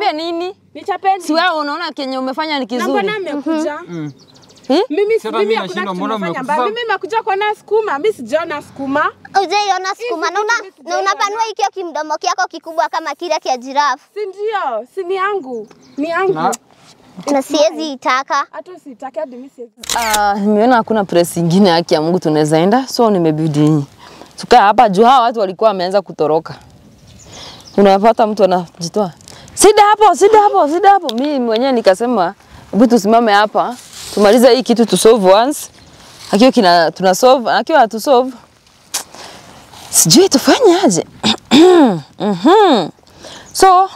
Nichapie nini? Nichapeni. Si wewe unaona kenye umefanya ni Na mbona kizuri. mmekuja? Eh? Mimi Sasa mimi mimi hakuna nashindwa kitu mbona nimefanya mmekufa- mbaya. Mimi nimekuja kuona sukuma, mimi sijaona sukuma. Ujaiona sukuma na una, na unapanua ikio kimdomo kyako kikubwa kama kile kia jirafu Si ndio? Si ni yangu. Ni yangu. Na- na siwezi itaka. Hata usitake hadi mimi siwezi. Ah, nimeona hakuna press ingine haki ya Mungu tunaweza enda, so nimebidi tukaa hapa juu hawa watu walikuwa wameanza kutoroka. Unapata mtu anajitoa, sida hapo, sida hapo, sida hapo. Mimi mwenyewe nikasema hebu tusimame hapa tumalize hii kitu tu solve once, akiwa kina tuna solve, akiwa hatu solve sijui tufanye aje. Mhm. So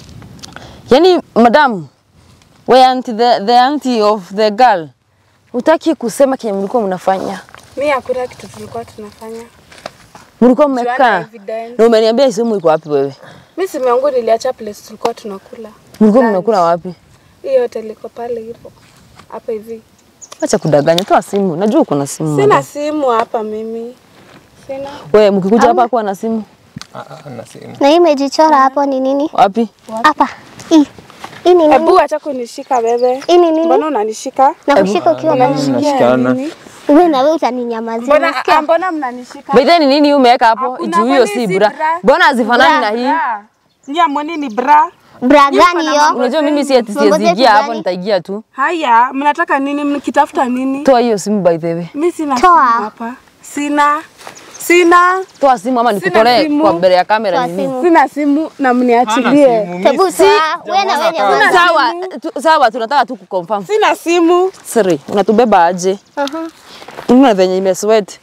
yani madam we auntie, the, the auntie of the girl Utaki kusema kenye mlikuwa mnafanya? Mimi hakuna kitu tulikuwa tunafanya. Mlikuwa Tuana mmekaa evidence. na umeniambia simu iko wapi wewe? Mimi simu yangu niliacha place tulikuwa tunakula. Mlikuwa Lunch. mnakula wapi? Hiyo hotel iko pale hivyo. Hapa hivi. Acha kudanganya, toa simu. Najua uko na simu. Sina madam. simu hapa mimi. Sina. Wewe mkikuja hapa kuwa na simu Ah, ah, na simu. Na hii imejichora hapo ni nini? wapi? Hapa. Hii. Hii ni nini? Hebu acha kunishika wewe. Hii ni nini? Mbona unanishika? Na kushika ukiwa na Mnashikana. Nini? wewe na wewe utaninyamazia. Mbona unasikia? ah, mbona mnanishika? By then nini umeweka hapo? Hakuna, Juu hiyo kwani si si bra. bra? Mbona hazifanani na hii? Bra. Nyia mwoni ni bra. Bra gani hiyo? Unajua mimi si ati Mambo zetu siwezi hapo gani? nitaigia tu. Haya, mnataka nini? Mkitafuta nini? Toa hiyo simu by the way. Mimi sina Toa. simu hapa. Sina. Sina. Toa simu ama nikutolee simu. kwa mbele ya kamera Toa nini? simu. Sina simu na Hana mniachilie. simu, Hebu mimi toa. Wewe na wewe nyamaza. Sawa, tu, sawa tunataka tu kuconfirm. Sina simu. Siri, unatubeba aje? Aha. Una venye imesweat.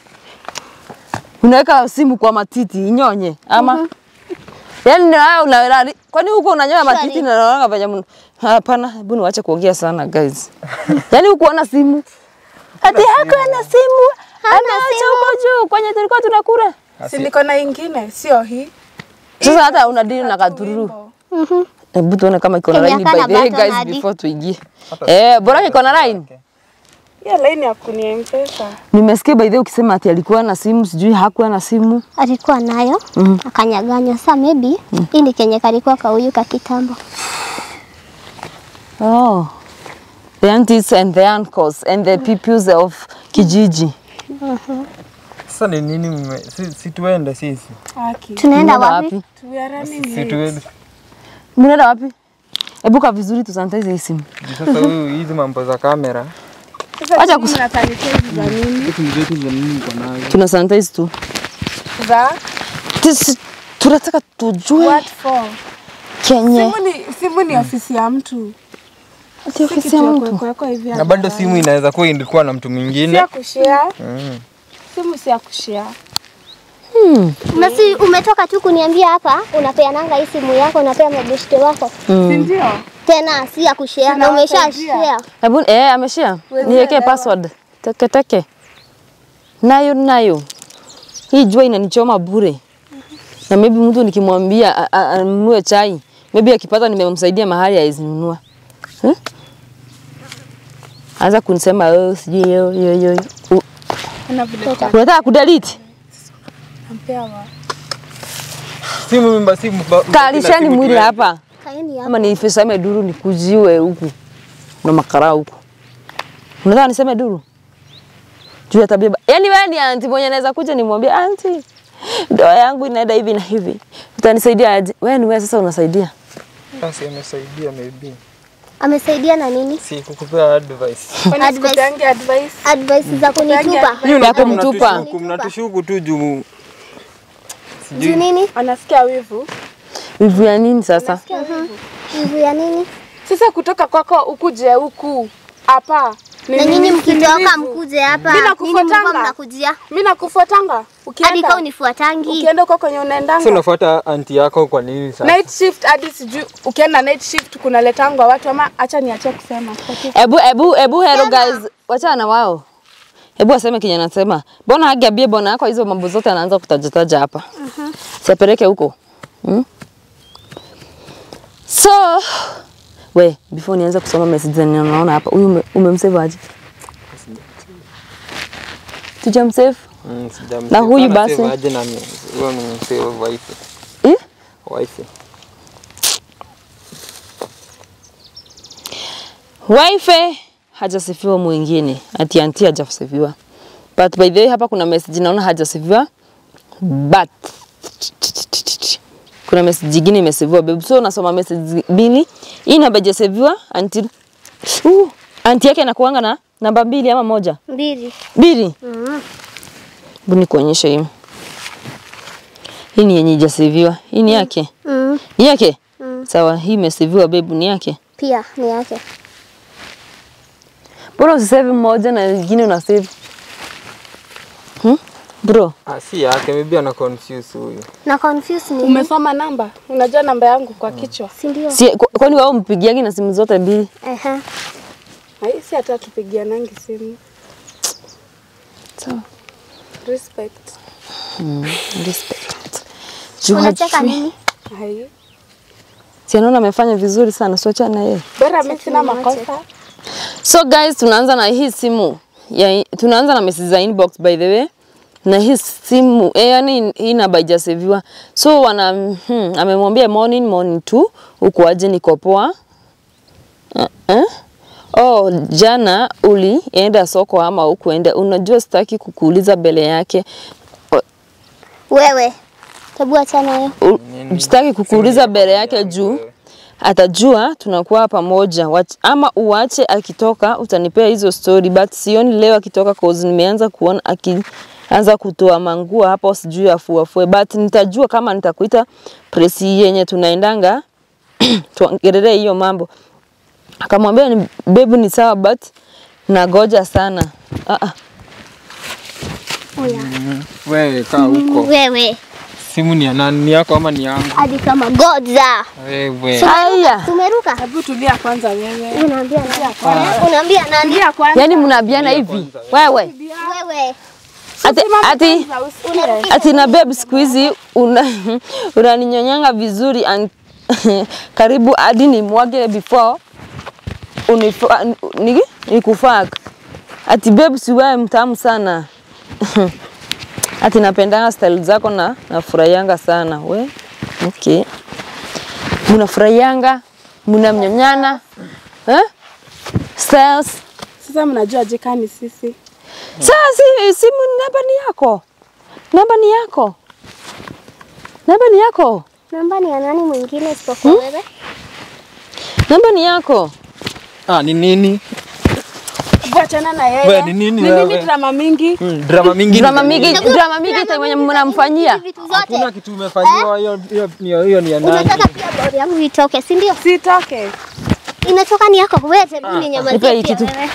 Unaweka simu kwa matiti inyonye ama? Yaani na wewe una kwani huko unanyoa matiti Shwari. na unaona venye mna- hapana, hebu niwache kuongea sana guys. Yaani huko ana simu. Ati hako ana simu. Ameacha huko juu kwenye tulikuwa tunakula. Si niko na ingine, sio hii. Sasa hata una deal na katururu. Wimbo. Hebu tuone kama iko na Kenye line by hakana the way button guys hadi. before tuingie. Eh, bora iko na line. Hiyo line ya kunia mpesa. Nimesikia by the way ukisema ati alikuwa na simu, sijui hakuwa na simu. Alikuwa nayo akanyaganywa. Sasa maybe hii ni kenye kalikuwa kauyu ka kitambo. Oh. The aunties and the uncles and the peoples of kijiji. Sasa ni nini mme- si, si tuende sisi. Haki. Tunaenda Mnaenda wapi? We are running Si late. tuende. Mnaenda wapi? Ebuka vizuri tusanitize hii simu. Juu Sasa huyu hizi mambo za kamera. Sasa Acha simu na sanitizer za nini? Simu zetu za nini uko nayo? Tuna sanitize tu. Za Tis, tunataka tujue what for? kenye Simu ni simu ni ofisi ya mtu. ati Si ofisi kitu ya ya mtu. kuwekwa hivi. Na bado simu inaweza kuwa ilikuwa na mtu Si mwingine. ya kushare. Mm. Simu si ya kushare. Na si umetoka tu kuniambia hapa unapeananga hii simu yako unapea mabeshte wako. Si ndio? Tena si ya kushare na umesha Tunawasaidia. share. Hebu eh, ameshia. Huwezi Niwekee elewa. password. Teke teke. Nayo nayo. Hii jua inanichoma bure. Na maybe mtu nikimwambia a- a- anunue chai, maybe akipata nimemsaidia mahali hawezi nunua. Eh? Anza kunisema oh, sijui yo yo yo. U- Kuna vile Unataka kudelete? tutampea wa. Simu mimba simu. ba- Kalishani simu mwili tuende. hapa. Kaeni hapa. Ama niseme duru nikujiwe huku na makara huku. Unataka niseme duru? Juu ya tabia. ba- Yaani wewe ni anti mwenye naweza kuja nimwambie anti, ndoa yangu inaenda hivi na hivi. Utanisaidia aje? Wewe ni wewe sasa unasaidia. Basi amesaidia maybe. Amesaidia na nini? Si kukupea advice. Kwani Advice. sikupeangi advice? Advice za kunitupa. Hiyo Ya unakuwa kumtupa. mnatushuku, mnatushuku tu juu Juu nini? Anasikia wivu. Wivu ya nini sasa? Wivu ya nini? Sasa kutoka kwako ukuje huku hapa. Ni Na nini? nyinyi Si ni mkitoka wivu? mkuje hapa. Mimi Nini nakufuatanga. mlikuwa mnakujia? Mimi nakufuatanga. Hadi Ukienda kama unifuatangi. ukienda huko kwenye Sasa unaendanga. unafuata anti yako kwa nini sasa? Night shift hadi sijui ukienda night shift kunaletangwa watu ama acha niachie kusema. Sitaki Ebu ebu ebu hello guys, wachana na wao. Hebu aseme kenye anasema. Mbona hagiambie bwana yako hizo mambo zote anaanza kutajataja hapa. Mhm. Siapeleke huko. Hmm? So we before nianze kusoma message zenye naona hapa, huyu ume- umemsave aje? Tujamsave? Mm, sijamsave. Na huyu Ana basi? save aje na mi- huyo ni msave wife. Eh? Wife. Wife hajasifiwa mwingine, ati anti hajasifiwa. But by the way hapa kuna message naona hajasifiwa but kuna message nyingine imesifiwa babe. So nasoma message mbili. Hii namba hajasifiwa anti uh, anti yake anakuanga na namba mbili ama moja? Mbili. Mbili. Mm. Hebu nikuonyeshe hii. Hii ni yenye hajasifiwa. Hii ni yake. Mm. Ni yake? Mm. Sawa, hii imesifiwa babe, ni yake. Pia ni yake. Mbona usisave moja na nyingine una save? Hmm? Bro, Ah, si yake, maybe ana confuse huyu. Na confuse ni Umesoma namba? Unajua namba yangu kwa kichwa? si ndio? si kwa- kwani wao mpigiagi na simu zote mbili? Ehe. Hai, si hata tupigianangi simu. Sawa. Respect. Respect. Juu Unacheka hajui. nini? Hai. Si anaona amefanya vizuri sana, so achana na yeye. Bora mimi sina makosa. So guys, tunaanza na hii simu. Ya, tunaanza na message za inbox by the way. Na hii simu, eh, yani hii namba haijaseviwa. So wana hmm, amemwambia morning morning tu uko aje niko poa. Uh, uh. Oh, jana ulienda soko ama ukuenda? Unajua sitaki kukuuliza mbele yake. Wewe. Hebu achana hiyo. U- Sitaki kukuuliza mbele yake juu atajua tunakuwa pamoja Wach- ama uache akitoka utanipea hizo story but sioni leo akitoka cause nimeanza kuona akianza kutoa manguo hapo sijui afuafue but nitajua kama nitakuita presi yenye tunaendanga tuongelee hiyo mambo akamwambia ni bebu ni sawa but nagoja sana ah, ah. Oya. Wewe kaa huko. Wewe. Simu ni ya nani? Ni yako ama ni yangu? Hadi kama goza. Wewe. Aya. Tumeruka. Hebu tulia kwanza wewe. Unaambia nani? Unaambia nani? Tulia kwanza. Yaani mnaambiana hivi wewe Wewe. ati, ati, Kwanza usikie. ati na babe siku hizi una unaninyonyanga vizuri and karibu hadi nimwage before unifa, ni, nikufak ati babe si wewe mtamu sana ati napendanga style zako na nafurahianga sana we okay mnafurahianga mnamnyonyana eh? styles Sasa mnajua jikani sisi. sasa si, simu namba ni yako namba ni yako namba ni yako Namba ni ya nani mwingine isipokuwa wewe? namba ni yako Ah, ni nini? Hebu achana na yeye. Wewe, ni nini Ni nini wewe? drama mingi? Hmm, drama mingi. drama mingi drama mingi ita mwenye mnamfanyia Vitu Hakuna zote. kitu umefanyiwa hiyo hiyo hiyo hiyo ni ya nani? Unataka pia bodi yangu itoke, si ndio? Sitoke. Inatoka ni yako. Wewe hebu Nipe ninyamazie hii pia kitu. wewe.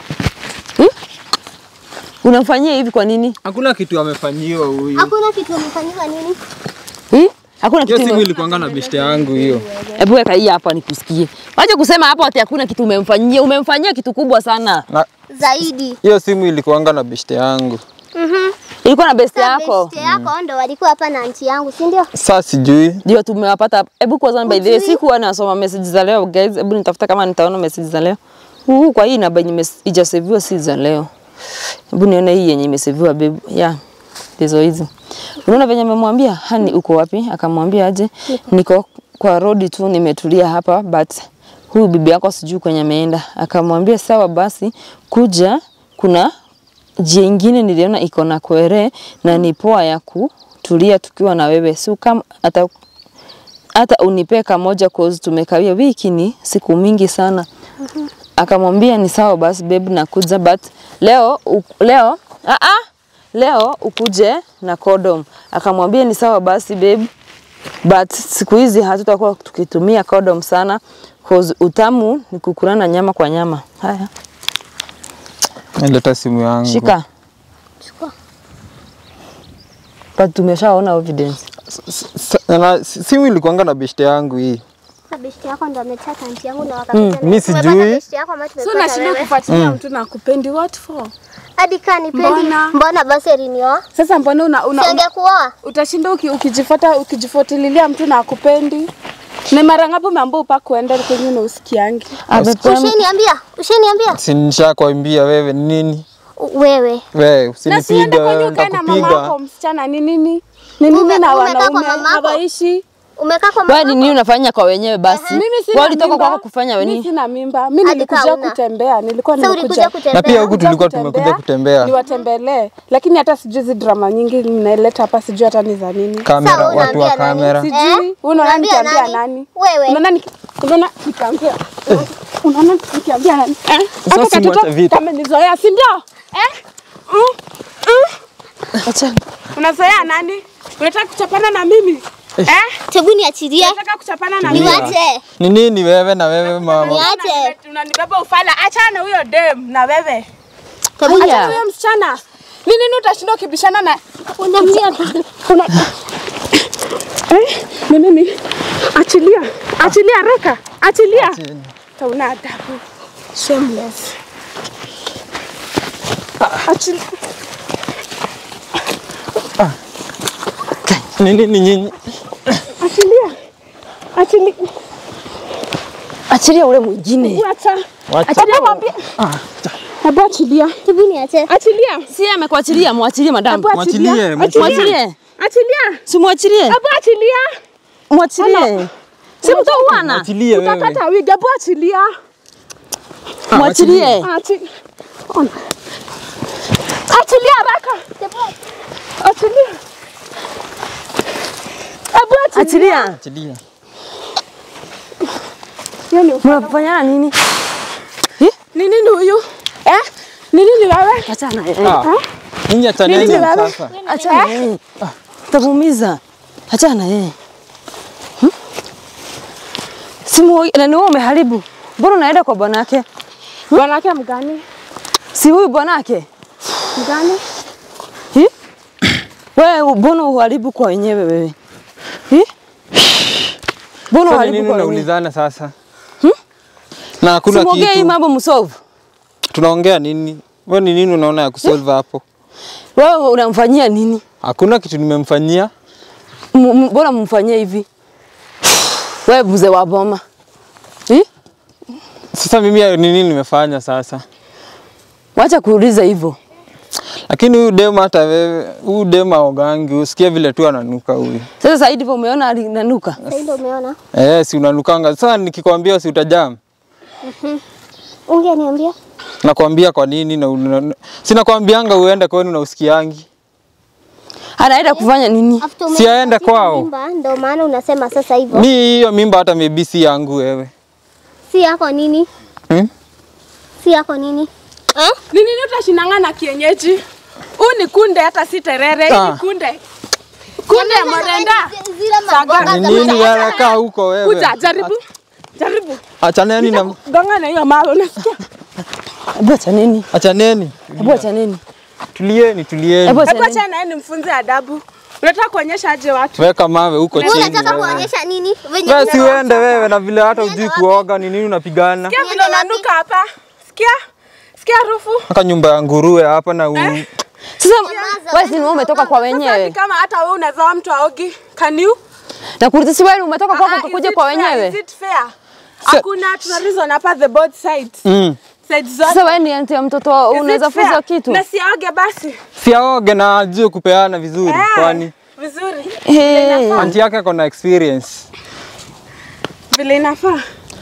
unamfanyia hivi kwa nini Hakuna kitu amefanyiwa huyu. Hakuna kitu umefanyiwa nini? hmm? hakuna Hiyo kitu simu ume- ilikuanga na beshte yangu hiyo. hebu weka hii hapa nikusikie wacha kusema hapo ati hakuna kitu umemfanyia umemfanyia kitu kubwa sana Na Zaidi. hiyo simu ilikuanga na beshte yangu. Mhm. ilikuwa na best Sasa yako beste yako ndo walikuwa hapa na anti yangu, si ndio? Sasa sijui. ndio tumewapata hebu kwanza by the way Ujui? sikuwa nasoma message za leo guys hebu nitafuta kama nitaona message za leo huu kwa hii namba yenye imes- ijaseviwa si za leo hebu nione hii yenye imeseviwa babe yeah ndizo hizi unaona venye amemwambia hani uko wapi akamwambia aje niko kwa rodi tu nimetulia hapa but huyu bibi yako sijui kwenye ameenda akamwambia sawa basi kuja kuna njia ingine niliona iko na kwere na ni poa ya kutulia tukiwa na wewe si kama hata hata unipe kamoja cause tumekawia wiki ni siku mingi sana akamwambia ni sawa basi babe nakuja but leo u, leo ah ah leo ukuje na condom akamwambia ni sawa basi babe but siku hizi hatutakuwa tukitumia condom sana cause utamu ni kukulana nyama kwa nyama haya Nileta simu yangu. shika Chukua. but tumeshaona evidence S- s- na- simu ilikuanga na beshte yangu hii. Sasa beste yako ndo ametaka anti yangu na wakapita. na- mi Tumepata sijui. beste yako ama So tumepata unashinda wewe? kufuatilia mtu na kupendi what for? Hadi kaa nipendi. Mbona? Mbona basi alinioa? Sasa mbona una, una, una Singekuoa. utashinda uki, ukijifuata ukijifuatililia mtu na akupendi? Ni mara ngapi umeambia upa kuenda kwenye na usikiangi? Amepea- Ushaniambia? Ushaniambia? Si nishakwambia wewe ni nini? U- Wewe. Wewe Na siende usinipiga kwenye wewe ukae na mama nitakupiga. yako msichana ni nini? Ni nini Ume- na umekaa kwa wanaume mamako? hawaishi? Umekaa kwa Wewe ni mama. nini unafanya kwa wenyewe basi? Mimi Wewe sina ulitoka mimba. kwako kufanya Mimi nini? sina mimba. Mimi Hadi nilikuja kauna. kutembea. Nilikuwa Sasa ulikuja nimekuja kutembea. Na pia huku Kuja tulikuwa tumekuja kutembea. niwatembelee, lakini hata sijui hizi drama nyingi mnaileta hapa, sijui hata ni za nini. Kamera, Sawa, watu wa unaambia nani? kamera. Sijui Eh? unaona Unaambia nikiambia nani? nani? Wewe. Unaona niki- unaona nikiambia unaona nikiambia nani? Eh? Sasa Hata simwache katoto vita. kamenizoea, si ndio? Eh? Mm, mm. Acha. Unazoea nani? Unataka kuchapana na mimi? Eh? Hebu niachilie. Unataka kuchapana na mimi? Niwache. Ni nini wewe na wewe mama? Niache. Unanibeba ufala, achana na huyo dem na wewe. Hebu Achana na Aya. huyo msichana. Ni nini utashinda ukibishana na Unamlia. Una... Eh, ni nini? Achilia. Achilia reka. Achilia. Tauna adabu. Shameless. Achilia. Ni nini nyinyi? Achilia. Achilia. Achilia ule mwingine. Wacha. Wacha. Achilia mwambie. Hebu achilia. Hebu niache. Achilia. Si amekuachilia, mwachilie madam. Hebu achilia. Mwachilie, Achilia. Mwachilie. Achilia. Si mwachilie. Hebu achilia. Mwachilie. Si mtauana. Mwachilie wewe. Utakata wigi. Hebu achilia. Mwachilie. Achi- Ona. Achilia haraka. Achilia. Hebu achilia. Achilia. Achilia. Hiyo ni ufala. Mnafanya nini? Ni nini huyu? Eh? Ni nini wewe? Achana. Ah. Nyinyi achaneni Nini wewe? sasa. Achana yeye. Tamuumiza. Achana yeye. Hmm? Simu na ni wewe umeharibu. Mbona unaenda kwa bwanake? Bwanake mgani? Si huyu bwanake? Mgani? Hi? Wewe mbona uharibu kwa wenyewe wewe? Hi? Mbona Sasa ni uharibu nini kwa wenyewe? unaulizana sasa? Na hakuna Simwongee hii kitu. mambo msolve. Tunaongea nini? Wewe ni nini unaona ya kusolve hapo? Wewe unamfanyia nini? Hakuna kitu nimemfanyia. M- m- Mbona mumfanyie hivi? Wewe buze wa boma. Hi? Sasa mimi ni nini nimefanya sasa? Wacha kuuliza hivyo. Lakini huyu dem hata wewe, huyu dem aogangi, usikie vile tu ananuka huyu. Sasa Saidi hivyo umeona alinanuka. Sasa ndio umeona. Eh, si unanukanga. Sasa nikikwambia si utajam. Ungeniambia. Nakwambia kwa nini na una... Sinakwambianga uende kwenu na usikiangi. Anaenda kufanya nini? After Si aende umenipatia kwao. mimba, Ndio maana unasema sasa hivyo. Mi hiyo mimba hata maybe si yangu wewe. Si yako nini? Hmm? Si yako nini? Eh? Ni nini utashindanga na kienyeji? Huu ni kunde hata si terere, hii Ah. ni kunde. Kunde ya morenda. Zile maboga Ni za nini morenda. wewe kaa huko wewe? Kuja jaribu. Jaribu. Achaneni na Gonga na hiyo mawe unasikia? Hebu acha nini? achaneni. Hebu acha nini? Tulieni, tulieni. Hebu acha Hebu nini? acha naye nimfunze adabu. Unataka kuonyesha aje watu? Weka mawe huko Wewe chini. unataka wewe. kuonyesha nini? Venye Wewe si unaona- uende wewe na vile hata hujui kuoga ni nini unapigana? Sikia vile unanuka hapa. Sikia? Sikia harufu? Aka nyumba ya nguruwe hapa na u... Sasa Nyamaza, wewe si wewe umetoka kwa Sasa ni wenyewe. kama hata wewe unazoa mtu aogi. Can you? Nakuuliza si wewe umetoka Ah, kwako is ukakuja it kwa fair? Is wenyewe. it fair? Hakuna tuna reason hapa the both sides. Mm. Sides zote. Sasa wewe ni anti ya mtoto Is it unaweza fair? funza kitu. Na siaoge basi. Si aoge na ajue kupeana vizuri Eh, kwani Vizuri. Hey. anti yake ako na experience. Vile inafaa.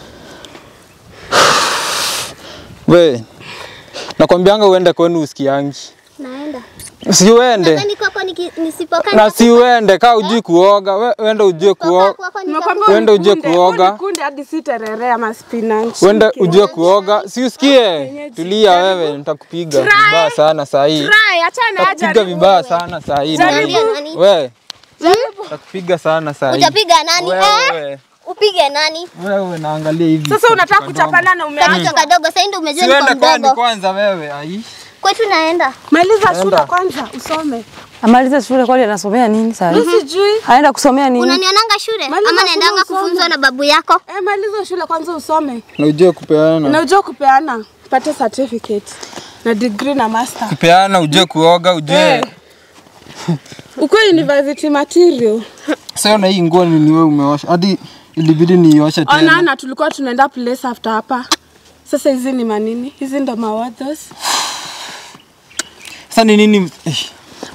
We, nakwambianga uende kwenu usikiangi. Naenda. Si uende. Nadhani kwako niki- nisipokaa Na si uende kaa ujui kuoga. We, uende ujue kuoga. kwako Nimekwambia nitakufa. Uende huu ni uje kunde, kuoga. huu ni kunde hadi si terere ama spinach. Uende ujue kuoga. Si usikie. Tulia wewe, nitakupiga vibaya sana saa hii. Try, achana aje. Nitakupiga vibaya sana saa hii. Unaambia nani? We, nitakupiga sana saa hii. Utapiga nani? Eh? Wewe, Upige nani? wewe naangalia hivi. Sasa unataka kuchapana na umeanza. Katoto kadogo, sasa ndio umejua niko Siende kwani mdogo. kwanza wewe. Ai. Kwetu naenda. Maliza shule Enda. kwanza usome. Amaliza shule kwani anasomea nini sasa? Mimi sijui. Anaenda kusomea nini? Unanionanga shule Maliza ama shule naendanga usome. kufunzwa na babu yako? Eh, maliza shule kwanza usome. Na ujue kupeana. Na ujue kupeana, pate certificate na degree na master. Kupeana ujue kuoga, ujue. Eh. Ukwe university material. Sasa na hii nguo ni wewe umeosha. Hadi ilibidi nioshe Ona tena. na tulikuwa tunaenda place after hapa. Sasa hizi ni manini? Hizi ndo mawadhos. Sasa ni nini? Eh,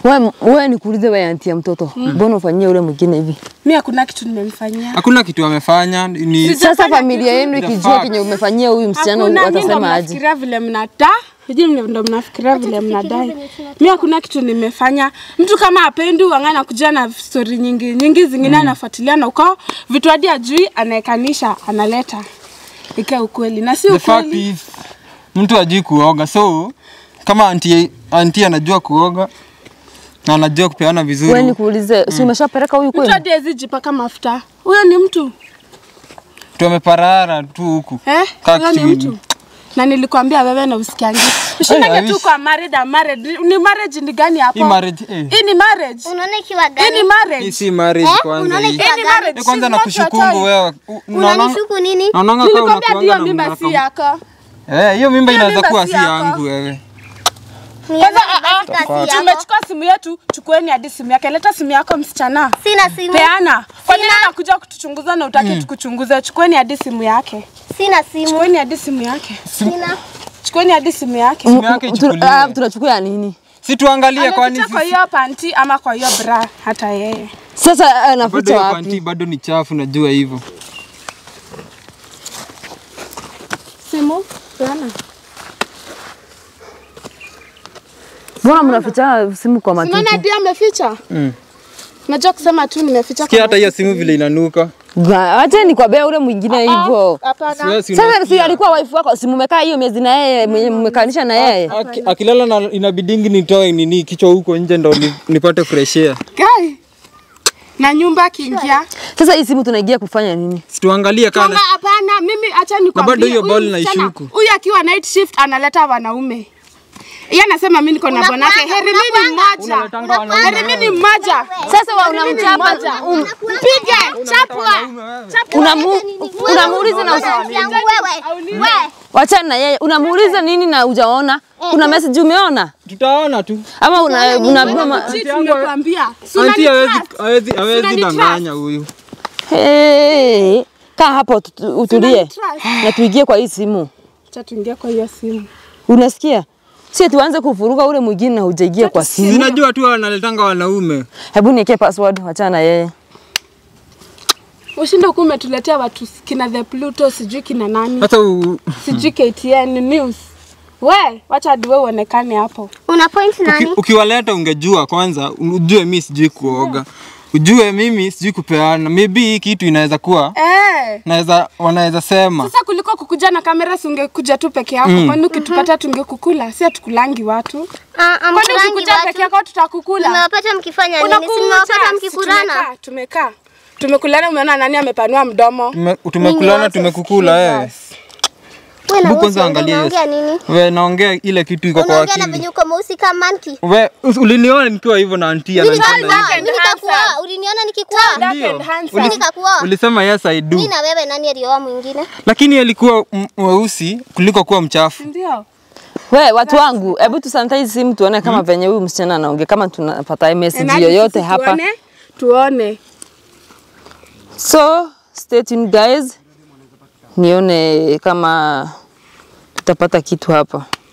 Wewe wewe nikuulize wewe anti ya mtoto. Mbona ufanyie ule mwingine hivi? Mimi hakuna kitu nimemfanyia. Hakuna kitu amefanya ni Sisi- Sasa Sijafanya familia kitu. yenu The ikijua facts. kenye umefanyia huyu msichana Hakuna, nyinyi ndo watasema aje? mnafikiria vile mnata Sijui mna- ndo mnafikiria vile mnadai. Mimi hakuna kitu nimefanya. Mtu kama apendi uangana kuja na story nyingi nyingi zingine anafuatilia na uko vitu hadi ajui anaekanisha analeta. Ike ukweli na si the fact ukweli. is mtu ajui kuoga so kama anti anti anajua kuoga na anajua kupeana Wewe vizuri nikuulize, si umeshapeleka huyu Mtu kwenu? hadi hawezi jipaka mafuta. Huyo ni mtu. tumeparara tu huku Eh? Kaa Huyo ni chini. mtu. Na nilikwambia wewe na usikiangi. Ushindage I tu wish. kwa married and married. Ni marriage ni gani hapo? hii marriage eh. Hii ni marriage. Unaona ikiwa Hii ni gani? hii marriage. si marriage Eh? kwanza Unaona hii ikiwa Hii ni gani? marriage. Eh, kwanza She's na not your kushukungu choice. wewe U- unaona- Unanishuku nini? naonanga kama Nilikwambia unakuanga ndio na mimba mnaka- si yako. Eh, hiyo mimba Hiyo inaweza mimba kuwa si si yako. yangu wewe Niambie Kwanza ah, ah, kazi yako. tumechukua simu yetu, chukueni hadi simu yake. Leta simu yako msichana. Sina simu. Peana. Kwa nini anakuja kutuchunguza na utaki tukuchunguze? Chukueni hadi simu yake. Sina simu. Chukueni hadi simu yake. Sina. Chukueni hadi simu yake. simu yake Tu- ichukuliwe ah, Tunachukua ya nini? si tuangalie kwani Anaficha kwa sisi- hiyo panti ama kwa hiyo bra hata yeye. Sasa bado anaficha hiyo panti wapi? bado ni chafu najua hivyo Simu? Peana. Mbona mnaficha simu kwa Unaona matiti? hadi ameficha? Mm. Najua kusema tu nimeficha sikia hata hiyo simu vile inanuka Ga- Acha nikwambia ule mwingine hivyo. Hapana. Siwezi Sasa si unasikia. alikuwa wife wako, si mmekaa hiyo miezi na yeye, mwenye mmekanisha na yeye. Aki- akilala na inabidingi nitoe nini kichwa huko nje ndo ni- nipate fresh air Guy. Na nyumba akiingia. Sasa hii simu tunaingia kufanya nini? situangalie Kama kana hapana, mimi acha nikwambie. bado hiyo huyu ball msichana, naishuku. Huyu akiwa night shift analeta wanaume. Yeye anasema mimi niko na Unakuanga, bwanake. Heri mimi mmoja. Unaletanga wanaume Heri mimi mmoja. Sasa wa unamchapa um, Mpige, chapwa. unamu, unamuuliza na usa, yangu wewe. Wewe. wachana na yeye, unamuuliza nini na hujaona? Kuna message umeona tutaona tu ama una unaambiwa ma... Cheat nimekwambia. Si anti hawezi unanitrust? hawezi hawezi Unanitrust? danganya huyu Hey, kaa hapo tu- utulie Unanitrust? na tuingie kwa hii simu. Acha tuingie kwa hiyo simu. Unasikia? Si tuanze kufuruga ule mwingine na hujaingia kwa simu. zinajua tu wanaletanga wanaume Hebu niwekee password, wachana na yeye. Ushinde huku umetuletea watu kina the Pluto sijui kina nani. sasa u- Sijui KTN news. We, wacha hadi wewe uonekane hapo. Una point uki, nani? ukiwaleta ungejua kwanza ujue mi sijui kuoga ujue mimi sijui kupeana maybe hii kitu inaweza kuwa Eh. naweza wanaweza sema Sasa kuliko kukuja na kamera si ungekuja tu peke yako. Mm. Kwani ukitupata tungekukula? Si hatukulangi watu. Ah, ah, Kwani mkulangi ukikuja peke watu. yako tutakukula? Nimewapata mkifanya nini? Si Unakuja, nimewapata si mkikulana. tumekaa, Tumekaa. Tumekulana umeona nani amepanua mdomo? Tume- tumekulana tumekukula eh. Wewe na Hebu kwanza wewe angalia hiyo unaongea nini? we naongea ile kitu iko kwa Unaongea na akili venye uko mweusi kama monkey. we us- uliniona nikiwa hivyo na antia Mimi na nikakuoa, and mimi nikakuoa. Uliniona nikikuoa? Dark Ndio. and handsome. Mimi nikakuoa. ulisema yes I do Mimi na wewe nani alioa mwingine? lakini alikuwa m- mweusi kuliko kuwa mchafu Ndio. We, watu wangu, hebu tu sanitize simu tuone kama venye huyu msichana anaongea, kama tunapata message Nani yoyote sisi hapa. Tuone. Tuone. So, stay tuned guys. Nione kama tutapata kitu hapa.